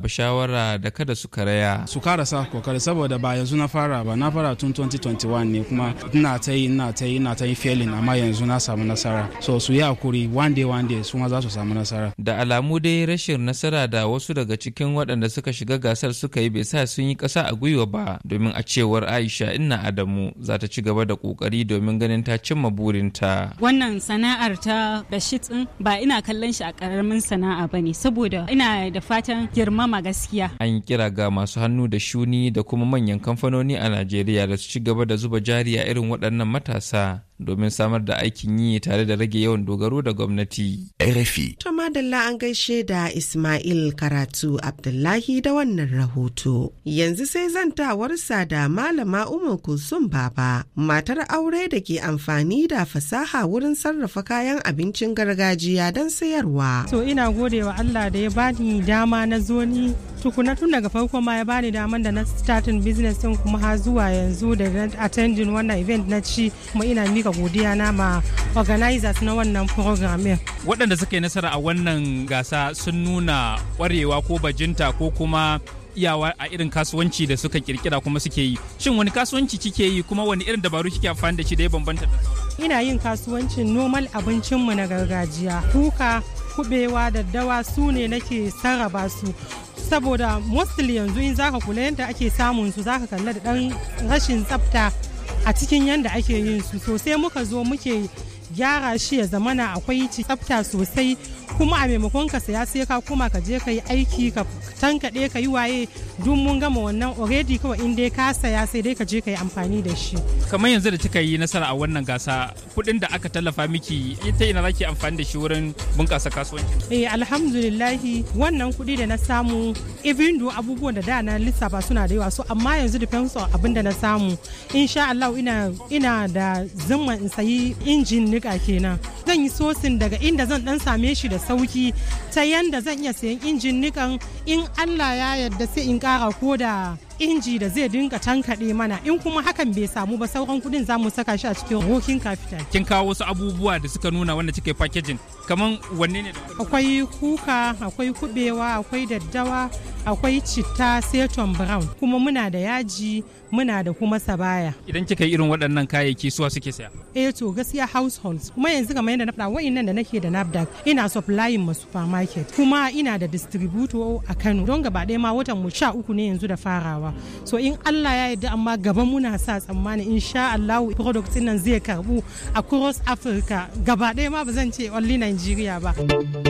shawara da kada su karaya su karasa kokari saboda ba yanzu na fara ba na fara tun 2021 ne kuma ina ta yi ina ta yi ina ta yi failing amma yanzu na samu nasara so su yi hakuri one day one day su ma za su samu nasara da alamu dai rashin nasara da wasu daga cikin waɗanda suka shiga gasar suka yi bai sa sun yi ƙasa a gwiwa ba domin a cewar aisha inna adamu za ta ci gaba da ƙoƙari domin ganin ta cimma burinta wannan sana'ar ta bashit din ba ina kallon shi a ƙaramin sana'a ba ne saboda ina da fatan girmama gaskiya an kira ga masu hannu da shuni da kuma manyan kamfanoni a najeriya da su ci gaba da zuba jari a irin waɗannan matasa domin samar da aikin yi tare da rage yawan dogaro da gwamnati. RFI. To madalla an gaishe da Ismail Karatu Abdullahi da wannan rahoto. Yanzu sai zantawarsa da Malama Umar Kulsum Baba, matar aure da ke amfani da fasaha wurin sarrafa kayan abincin gargajiya don sayarwa. To ina gode wa Allah da ya bani dama na zo ni tukuna tun daga farko ma ya bani daman da na starting business din kuma har zuwa yanzu da na attending wannan event na ci kuma ina mika godiya na ma organizers na wannan program waɗanda suka yi nasara a wannan gasa sun nuna ƙwarewa ko bajinta ko kuma iyawa a irin kasuwanci da suka kirkira kuma suke yi shin wani kasuwanci kike yi kuma wani irin dabaru kike amfani da shi da ya bambanta da sauran ina yin kasuwancin normal abincinmu na gargajiya kuka kubewa daddawa su ne nake sarrafa su saboda mostly yanzu in zaka kula yadda ake samun su zaka kalla da dan rashin tsafta a cikin yadda ake yin su sosai muka zo muke gyara shi ya zamana akwai tsafta sosai kuma a maimakon ka saya sai ka kuma ka je ka yi aiki ka tankaɗe ka yi waye duk mun gama wannan already kawai in dai ka saya sai dai ka je ka yi amfani da shi kamar yanzu da kika yi nasara a wannan gasa kuɗin da aka tallafa miki ita ina zaki amfani da shi wurin bunƙasa kasuwanci eh alhamdulillahi wannan kuɗi da na samu even do abubuwan da da na lissafa suna da yawa so amma yanzu depends on abin da na samu insha Allah ina ina da zimma in sayi injin nika kenan zan yi sosin daga inda zan dan same shi da sauki ta yanda zan iya sayan injin nikan in Allah ya yarda sai in kara ko da inji da zai dinga tankaɗe mana in kuma hakan bai samu ba sauran kuɗin za mu saka shi a cikin rokin capital kin kawo wasu abubuwa da suka nuna wanda kike packaging kaman wanne ne akwai kuka akwai kubewa akwai daddawa akwai citta seton brown kuma muna da yaji muna da kuma sabaya idan kika yi irin waɗannan kayayyaki suwa suke saya eh to gaskiya households kuma yanzu kamar yadda na faɗa wa'annan da nake da nafdac ina supplying ma supermarket kuma ina da distributor a Kano don gaba ɗaya ma watan mu sha uku ne yanzu da farawa so in Allah ya yarda amma gaban muna sa tsammani insha Allah product nan zai karbu a cross Africa gaba ɗaya ma ba zan ce only Nigeria ba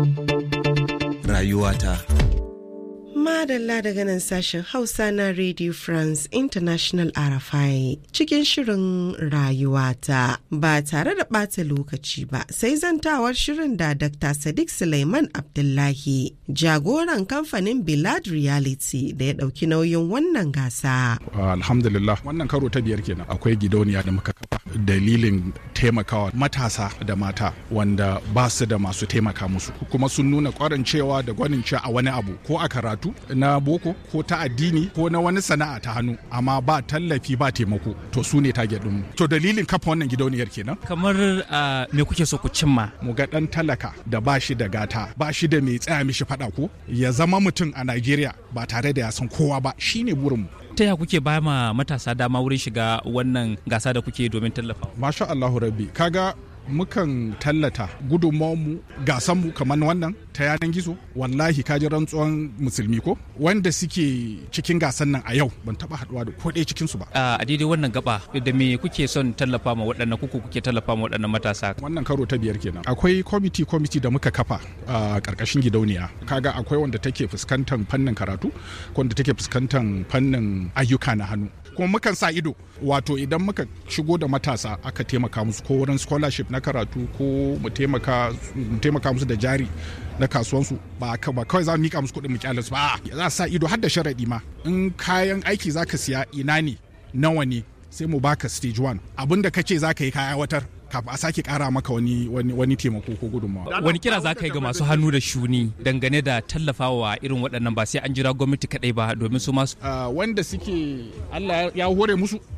Rayuwata. Madalla daga nan sashen Hausa na Radio France International RFI cikin shirin rayuwata ba tare da ɓata lokaci ba sai zantawar shirin da Dr. Sadiq Suleiman Abdullahi jagoran kamfanin Bilad Reality da ya ɗauki nauyin wannan gasa. Alhamdulillah wannan karo ta biyar kenan akwai gidauniya da muka kafa dalilin taimakawa matasa da mata wanda ba su da masu taimaka musu kuma sun nuna kwarin cewa da gwanin cewa a wani abu ko a karatu na boko ko ta addini ko na wani sana'a ta hannu amma ba tallafi ba taimako to su ne target ɗinmu to dalilin kafa wannan gidauniyar kenan kamar me kuke so ku cimma mu ga dan talaka da ba shi da gata ba shi da mai tsaya mishi faɗa ko ya zama mutum a Najeriya ba tare da ya san kowa ba shine burinmu ta ya kuke ba ma matasa dama wurin shiga wannan gasa da kuke domin tallafa masha Allahu rabbi kaga mukan tallata gudunmawarmu gasanmu kamar wannan ta yanar gizo wallahi kaji rantsuwan musulmi ko wanda suke cikin gasan nan a yau ban taba haduwa da ko ɗaya cikin su ba a daidai wannan gaba da me kuke son tallafa ma waɗannan kuku kuke tallafa ma waɗannan matasa wannan karo ta biyar kenan akwai kwamiti kwamiti da muka kafa a karkashin gidauniya kaga akwai wanda take fuskantar fannin karatu ko wanda take fuskantar fannin ayyuka na hannu kuma mukan sa ido wato idan muka shigo da matasa aka taimaka musu ko wurin scholarship na karatu ko mu taimaka musu da jari na kasuwansu ba kawai za mu mika musu kuɗin mu kyale su ba za sa ido har da sharaɗi ma in kayan aiki zaka siya ina ne nawa ne sai mu baka stage one abin da kace zaka yi kaya watar kafin a sake kara maka wani wani wani taimako ko gudunmawa. Wani kira za ka yi ga masu hannu da shuni dangane da tallafawa irin waɗannan ba sai an jira gwamnati kaɗai ba domin su masu. wanda suke Allah ya hore musu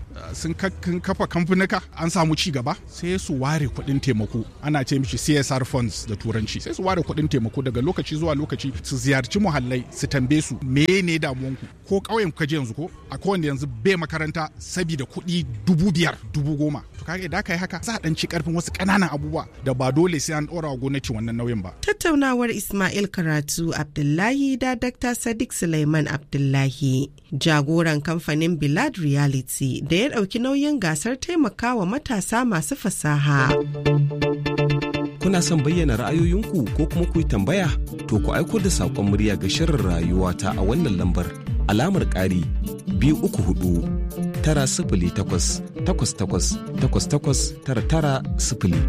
sun kafa kamfanika an samu ci gaba sai su ware kuɗin taimako ana ce mishi CSR funds da turanci sai su ware kuɗin taimako daga lokaci zuwa lokaci su ziyarci muhallai su tambaye su ne damuwanku ko ƙauyen ka je yanzu ko a kowanne yanzu bai makaranta sabida kuɗi dubu biyar dubu goma to kaga idan ka yi haka za a ɗan ci ƙarfin wasu ƙananan abubuwa da ba dole sai an ɗora wa gwamnati wannan nauyin ba. Tattaunawar Ismail Karatu Abdullahi da Dr. Sadiq Suleiman Abdullahi jagoran kamfanin Bilad Reality da ya ɗauki nauyin gasar taimakawa matasa masu fasaha. Kuna son bayyana ra'ayoyinku ko kuma ku yi tambaya? To ku aiko da saƙon murya ga shirin rayuwa ta a wannan lambar alamar ƙari biyu uku hudu tara sifili takwas takwas takwas takwas takwas tara tara sifili.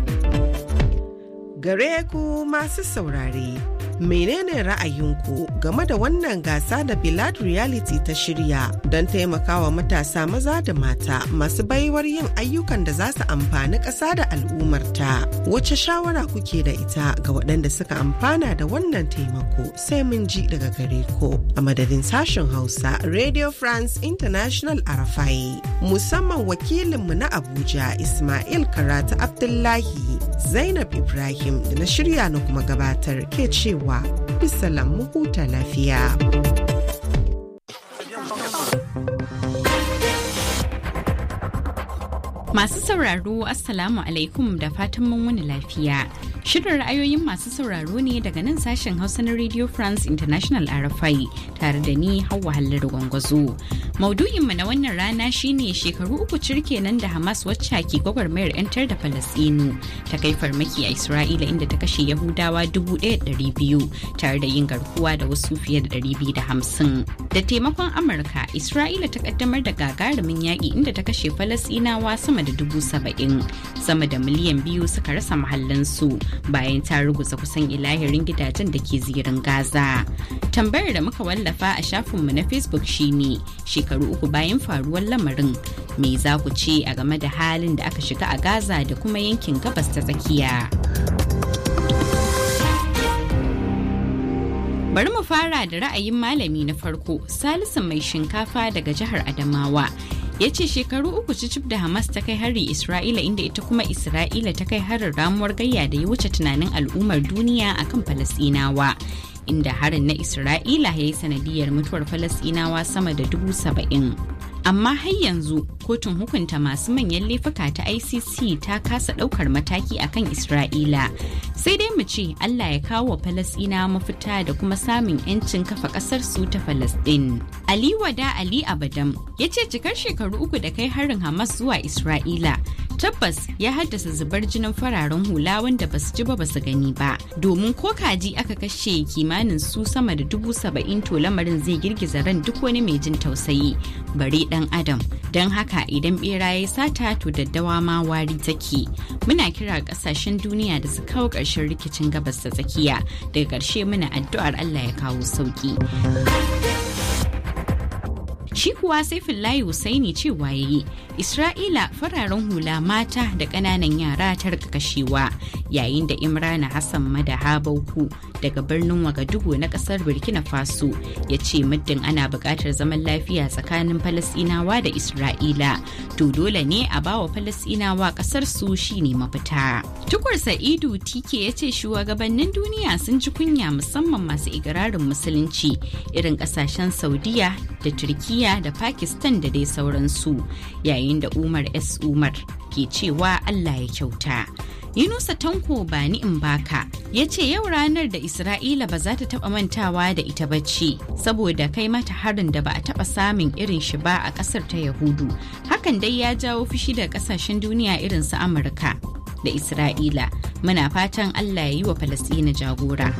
Gare ku masu saurare. menene ra'ayinku game da wannan gasa da Bilad Reality ta shirya don taimakawa matasa maza da mata masu baiwar yin ayyukan da za su amfani ƙasa da al'ummarta. Wace shawara kuke da ita ga waɗanda suka amfana da wannan taimako sai mun ji daga gare ku a madadin sashen Hausa Radio France International Arafai musamman wakilinmu na Abuja Ismail Karatu Abdullahi Zainab Ibrahim da na shirya na kuma gabatar ke cewa cewa bisalam mu huta lafiya. Masu sauraro Assalamu alaikum da fatan mun wani lafiya. Shirin ra'ayoyin masu sauraro ne daga nan sashen Hausa na Radio France International RFI tare da ni Hauwa Hallar Gwangwazo. Maudu'inmu na wannan rana shine shekaru uku cirke nan da Hamas wacce ke gwagwarmayar 'yantar da Falasɗinu ta kai farmaki a Isra'ila inda ta kashe Yahudawa 1,200 tare da yin garkuwa da wasu fiye da 250. Da taimakon Amurka, Isra'ila ta kaddamar da gagarumin yaƙi inda ta kashe Falasɗinawa sama da dubu saba'in. Sama da miliyan biyu suka rasa mahallansu bayan ta ruguza kusan ilahirin gidajen da ke zirin Gaza. Tambayar da muka wallafa a shafinmu na Facebook shine shekaru uku bayan faruwar lamarin me za ku ce a game da halin da aka shiga a gaza da kuma yankin gabas ta tsakiya bari mu fara da ra'ayin malami na farko salisu mai shinkafa daga jihar adamawa ya ce shekaru uku cicif da hamas ta kai hari isra'ila inda ita kuma isra'ila ta kai harin ramuwar gayya da ya wuce tunanin al'ummar duniya akan falasinawa inda harin na Isra'ila ya yi sanadiyar mutuwar Falasɗinawa sama da dubu saba'in. Amma har yanzu kotun hukunta masu manyan laifuka ta ICC ta kasa ɗaukar mataki akan Isra'ila. Sai dai mu ce Allah ya kawo wa Falasɗinawa mafita da kuma samun 'yancin kafa ƙasar su ta Falasɗin. Ali Wada Ali Abadam ya ce cikar shekaru uku da kai harin Hamas zuwa Isra'ila tabbas ya haddasa zubar jinin fararen hula wanda ba su ji ba su gani ba domin ko kaji aka kashe kimanin su sama da dubu saba'in to lamarin zai girgiza ran duk wani mai jin tausayi bare dan adam don haka idan bera ya sata to daddawa ma wari take muna kira kasashen duniya da su kawo ƙarshen rikicin gabas ta tsakiya daga ƙarshe muna addu'ar allah ya kawo sauki shi kuwa saifullahi husaini cewa yayi isra'ila fararen hula mata da ƙananan yara ta rika kashewa yayin da imrana hassan madaha bauku daga birnin wagadugu na ƙasar burkina faso ya ce muddin ana buƙatar zaman lafiya tsakanin falasɗinawa da isra'ila to dole ne a bawa falasɗinawa ƙasar su shine mafita tukur sa'idu tike ya ce shugabannin duniya sun ji kunya musamman masu igirarin musulunci irin ƙasashen saudiya da turkiya da Pakistan da dai sauransu yayin da Umar S. Umar ke cewa Allah ya kyauta. Yunusa Tanko Bani in baka ya ce yau ranar da Isra'ila ba za ta taba mantawa da ita bacci saboda kai mata harin da ba a taba samun irin shi ba a kasar ta Yahudu. Hakan dai ya jawo fushi da kasashen duniya irin su Amurka da Isra'ila. Muna fatan Allah ya yi wa Falasɗina jagora.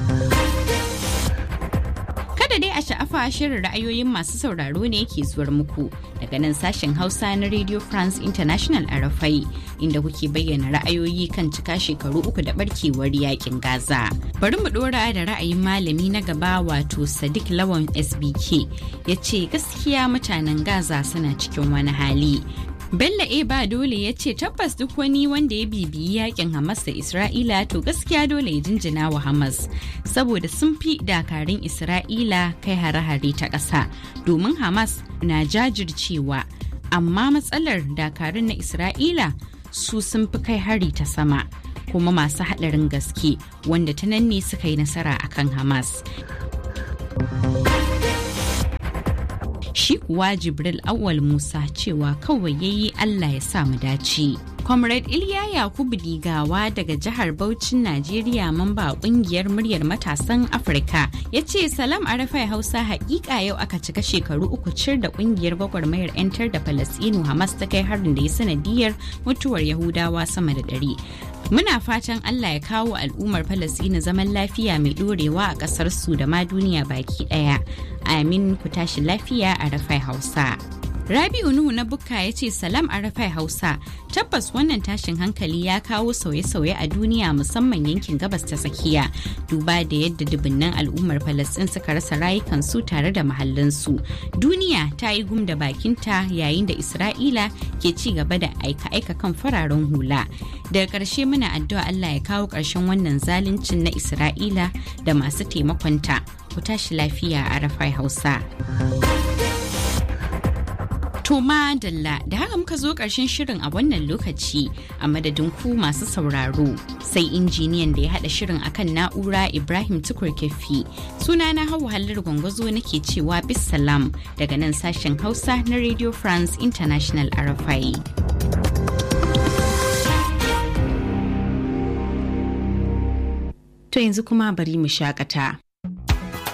Kada dai a sha'afa shirin ra'ayoyin masu sauraro ne ke zuwar muku daga nan sashen Hausa na Radio France International a Rafai inda kuke bayyana ra'ayoyi kan cika shekaru uku da barkewar yakin Gaza. Bari mu dora da ra'ayin malami na gaba wato Sadiq Lawan SBK ya ce gaskiya mutanen Gaza suna cikin wani hali Bello A ba dole ya ce tabbas duk wani wanda ya bibiyi yakin Hamas da Isra'ila to gaskiya dole ya jinjina wa Hamas saboda sun fi dakarun Isra'ila kai hare-hare ta ƙasa domin Hamas na jajircewa amma matsalar dakarun na isra'ila su sun fi kai hari ta sama kuma masu haɗarin gaske wanda ta nan ne suka yi nasara akan hamas shi kuwa jibril awal musa cewa kawai yayi allah ya sa mu dace comrade iliya yakubu digawa daga jihar Bauchin najeriya mamba kungiyar muryar matasan afirka ya ce salam arafai hausa hakika yau aka cika shekaru uku cir da kungiyar gwagwarmayar 'yantar da falasinu hamas ta kai harin da ya sanadiyar mutuwar yahudawa sama da ɗari Muna fatan Allah ya kawo al'ummar Falasɗina zaman lafiya mai ɗorewa a ƙasar su da ma duniya baki ɗaya. Amin ku tashi lafiya a Rafai Hausa. Rabi'u Nuhu na Bukka ya ce salam a Rafai Hausa tabbas wannan tashin hankali ya kawo sauye-sauye a duniya musamman yankin gabas ta tsakiya duba da yadda dubunnan al'ummar Falasɗin suka rasa rayukansu tare da mahallansu. Duniya ta yi gum da bakinta yayin da Isra'ila ke ci gaba da aika-aika kan fararen hula. Daga ƙarshe muna addu'a Allah ya kawo ƙarshen wannan zaluncin na Isra'ila da masu taimakonta. Ku tashi lafiya a Rafai Hausa. To Dalla da haka muka zo ƙarshen shirin a wannan lokaci a madadin ku masu sauraro sai injiniyan da ya haɗa shirin akan na'ura Ibrahim Tukur Kefi sunana Hauwa Hallar Gwangwazo nake cewa bisalam daga nan sashen Hausa na Radio France International RFI. To yanzu kuma bari mu shakata.